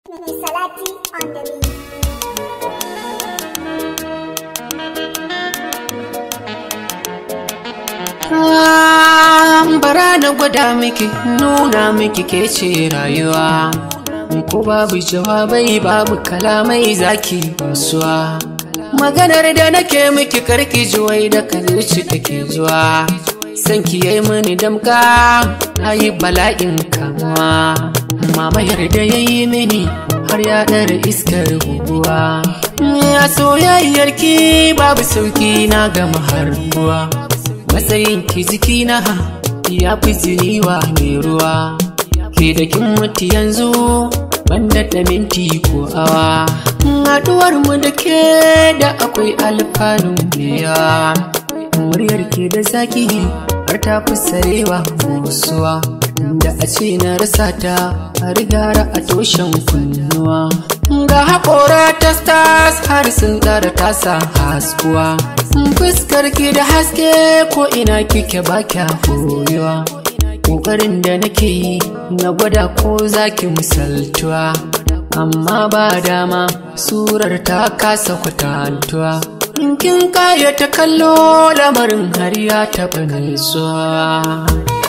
Salati on the beat. bara na gwada miki nuna miki ke ce rayuwa ko babu jawabai babu kalamai zaki basuwa maganar da nake miki karki juwai da kalirci take zuwa san ki yayi mini damka ayi bala'in kamuwa mamayar da yayi mini har ya ɗara iskar guguwa ya soyayyar ki babu sauki na gama harbuwa matsayin ki jikina ya fi jiniwa mai ruwa ke da kin mutu yanzu banda da minti ko awa haɗuwar mu da ke da akwai alfanun biya muryar ke da zaki har ta fi sarewa musuwa da a ce na rasa ta a rigara a toshen kunnuwa ga haƙora ta stars har sun tsara tasa haskuwa fuskar ki da haske ko ina kike ba kya koyuwa ƙoƙarin da nake yi na gwada ko zaki misaltuwa amma ba dama surar ta kasa kwatantuwa in kin kaya ta kallo lamarin har ya taɓa nutsuwa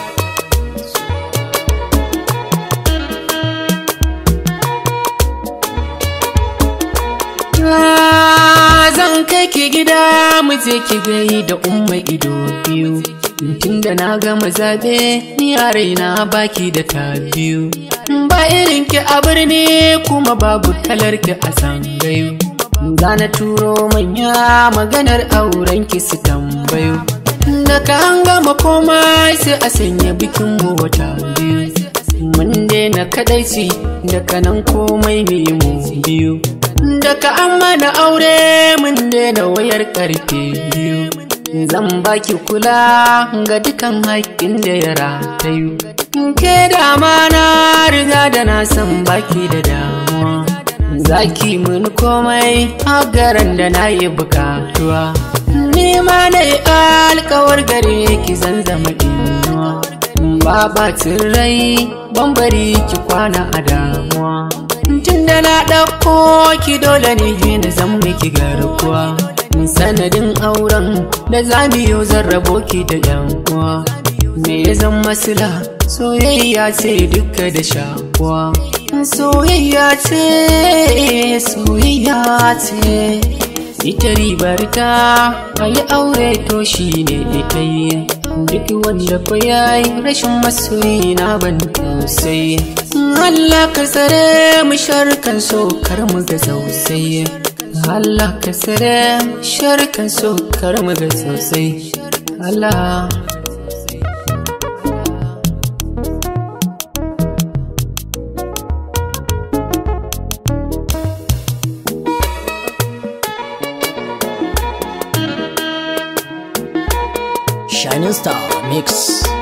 zan kai ki gida mu je ki gai da umma ido biyu tun da na gama zaɓe ni a raina baki da ta biyu ba irin ki a birni kuma babu kalar ki a zangayu na turo manya maganar auren ki su tambayo da ka an gama komai sai a sanya bikin mu wata biyu mun daina kadaici da kanan komai mu biyu Daga an mana aure mun daina wayar karfe biyu Zan baki kula ga dukan haƙƙin da ya ratayu Ke da na riga da na san baki da damuwa Zaki mun komai garan da na yi bukatuwa Ni ma na yi alkawar gare ki zan zama inuwa Ba bacin rai ban bari ki kwana a damuwa tun da na ɗauko ki dole ne na zan miki garkuwa sanadin auren da za mu yi zarrabo ki da yan uwa me ya zan masila soyayya ce duka da shakuwa soyayya ce soyayya ce ita ribar ta a yi aure to shi ne ɗaya duk wanda fa yayi rashin masoyi na ban tausayi Allah ka tsare mu sharkan so kar mu ga sosai Allah ka tsare mu sharkan so kar mu ga sosai Allah Shining Star Mix.